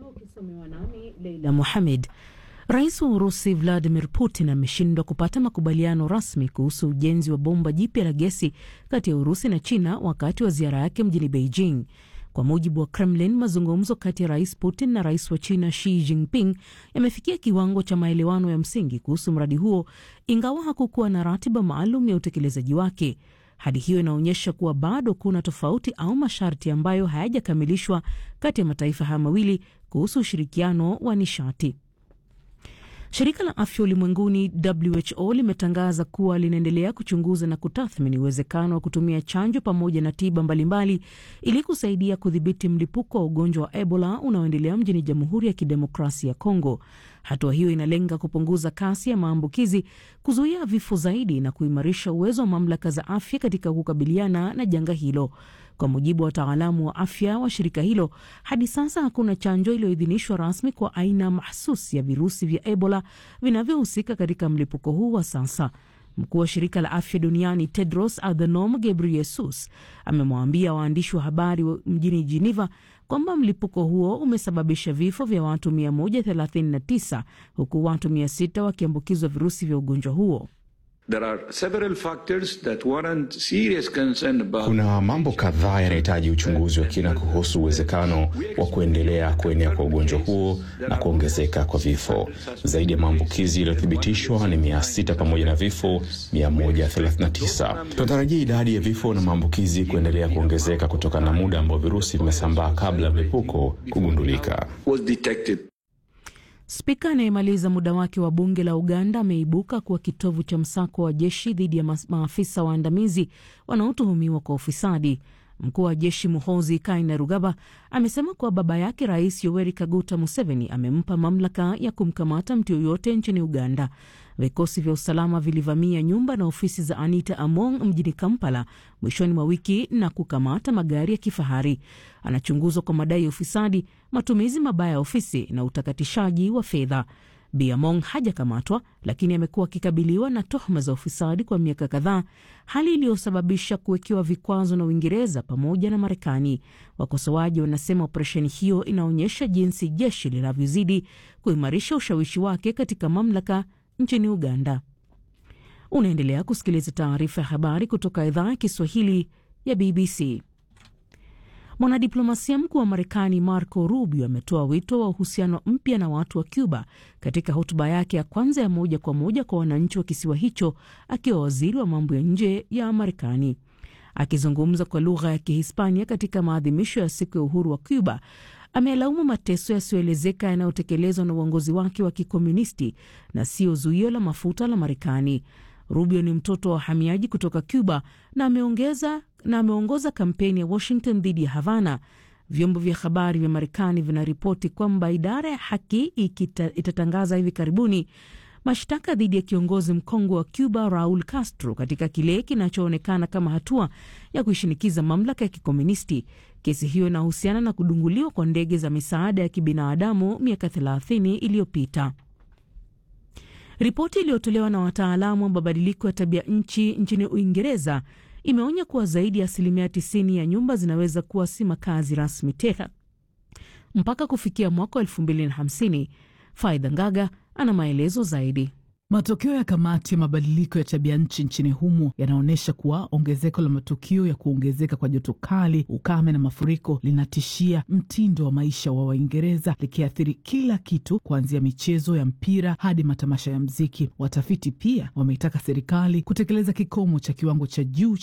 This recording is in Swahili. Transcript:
ukisomewa nami Leila Mohamed. Rais wa Urusi Vladimir Putin ameshindwa kupata makubaliano rasmi kuhusu ujenzi wa bomba jipya la gesi kati ya Urusi na China wakati wa ziara yake mjini Beijing. Kwa mujibu wa Kremlin, mazungumzo kati ya rais Putin na rais wa China Xi Jinping yamefikia kiwango cha maelewano ya msingi kuhusu mradi huo, ingawa hakukuwa na ratiba maalum ya utekelezaji wake. Hali hiyo inaonyesha kuwa bado kuna tofauti au masharti ambayo hayajakamilishwa kati ya mataifa haya mawili kuhusu ushirikiano wa nishati. Shirika la afya ulimwenguni WHO limetangaza kuwa linaendelea kuchunguza na kutathmini uwezekano wa kutumia chanjo pamoja na tiba mbalimbali ili kusaidia kudhibiti mlipuko wa ugonjwa wa Ebola unaoendelea mjini Jamhuri ya Kidemokrasia ya Kongo. Hatua hiyo inalenga kupunguza kasi ya maambukizi, kuzuia vifo zaidi na kuimarisha uwezo wa mamlaka za afya katika kukabiliana na janga hilo. Kwa mujibu wa wataalamu wa afya wa shirika hilo, hadi sasa hakuna chanjo iliyoidhinishwa rasmi kwa aina mahsusi ya virusi vya Ebola vinavyohusika katika mlipuko huu wa sasa. Mkuu wa shirika la afya duniani Tedros Adhanom Ghebreyesus amemwambia waandishi wa habari mjini Geneva kwamba mlipuko huo umesababisha vifo vya watu 139 huku watu 600 wakiambukizwa virusi vya ugonjwa huo. There are several factors that warrant serious concern about... Kuna mambo kadhaa yanahitaji uchunguzi wa kina kuhusu uwezekano wa kuendelea kuenea kwa ugonjwa huo na kuongezeka kwa vifo. Zaidi ya maambukizi yaliyothibitishwa ni mia sita pamoja na vifo 139. Tunatarajia idadi ya vifo na maambukizi kuendelea kuongezeka kutokana na muda ambao virusi vimesambaa kabla ya mlipuko kugundulika. Spika anayemaliza muda wake wa bunge la Uganda ameibuka kuwa kitovu cha msako wa jeshi dhidi ya maafisa waandamizi wanaotuhumiwa kwa ufisadi. Mkuu wa jeshi Muhoozi Kainerugaba amesema kuwa baba yake Rais Yoweri Kaguta Museveni amempa mamlaka ya kumkamata mtu yoyote nchini Uganda. Vikosi vya usalama vilivamia nyumba na ofisi za Anita Among mjini Kampala mwishoni mwa wiki na kukamata magari ya kifahari. Anachunguzwa kwa madai ya ufisadi, matumizi mabaya ya ofisi na utakatishaji wa fedha. Bi Among hajakamatwa lakini amekuwa akikabiliwa na tuhuma za ufisadi kwa miaka kadhaa, hali iliyosababisha kuwekewa vikwazo na Uingereza pamoja na Marekani. Wakosoaji wanasema operesheni hiyo inaonyesha jinsi jeshi linavyozidi kuimarisha ushawishi wake katika mamlaka nchini Uganda. Unaendelea kusikiliza taarifa ya habari kutoka idhaa ya Kiswahili ya BBC. Mwanadiplomasia mkuu wa Marekani Marco Rubio ametoa wito wa uhusiano mpya na watu wa Cuba katika hotuba yake ya kwanza ya moja kwa moja kwa wananchi wa kisiwa hicho akiwa waziri wa mambo ya nje ya Marekani. Akizungumza kwa lugha ya Kihispania katika maadhimisho ya siku ya uhuru wa Cuba, amelaumu mateso yasiyoelezeka yanayotekelezwa na uongozi wake wa kikomunisti na sio zuio la mafuta la Marekani. Rubio ni mtoto wa wahamiaji kutoka Cuba na ameongeza na ameongoza kampeni ya Washington dhidi ya Havana. Vyombo vya habari vya Marekani vinaripoti kwamba idara ya haki ikita, itatangaza hivi karibuni mashtaka dhidi ya kiongozi mkongwe wa Cuba Raul Castro katika kile kinachoonekana kama hatua ya kuishinikiza mamlaka ya kikomunisti. Kesi hiyo inahusiana na kudunguliwa kwa ndege za misaada ya kibinadamu miaka 30 iliyopita. Ripoti iliyotolewa na wataalamu wa mabadiliko ya tabia nchi nchini Uingereza imeonya kuwa zaidi ya asilimia 90 ya nyumba zinaweza kuwa si makazi rasmi tena mpaka kufikia mwaka wa 2050. Faidha Ngaga ana maelezo zaidi. Matokeo ya kamati ya mabadiliko ya tabia nchi nchini humo yanaonyesha kuwa ongezeko la matukio ya kuongezeka kwa joto kali, ukame na mafuriko linatishia mtindo wa maisha wa Waingereza, likiathiri kila kitu kuanzia michezo ya mpira hadi matamasha ya mziki. Watafiti pia wameitaka serikali kutekeleza kikomo cha kiwango cha juu